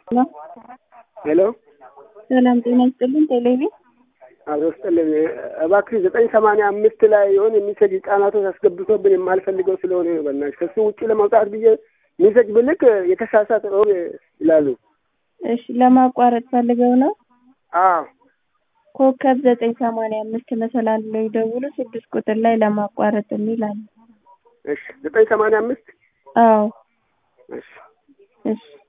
ሄሎ ሰላም ጤና ይስጥልን። ቴሌቪ አብሮ ስጥልን። እባክህ ዘጠኝ ሰማንያ አምስት ላይ የሆነ ሚሴጅ ህጻናቶች አስገብቶብን የማልፈልገው ስለሆነ ነው። በእናትሽ ከሱ ውጭ ለመውጣት ብዬ ሚሴጅ ብልክ የተሳሳተ ነው ይላሉ። እሺ ለማቋረጥ ፈልገው ነው። አዎ ኮከብ ዘጠኝ ሰማንያ አምስት መሰላል ላይ ደውሉ። ስድስት ቁጥር ላይ ለማቋረጥ የሚል አለ። እሺ ዘጠኝ ሰማንያ አምስት አዎ እሺ እሺ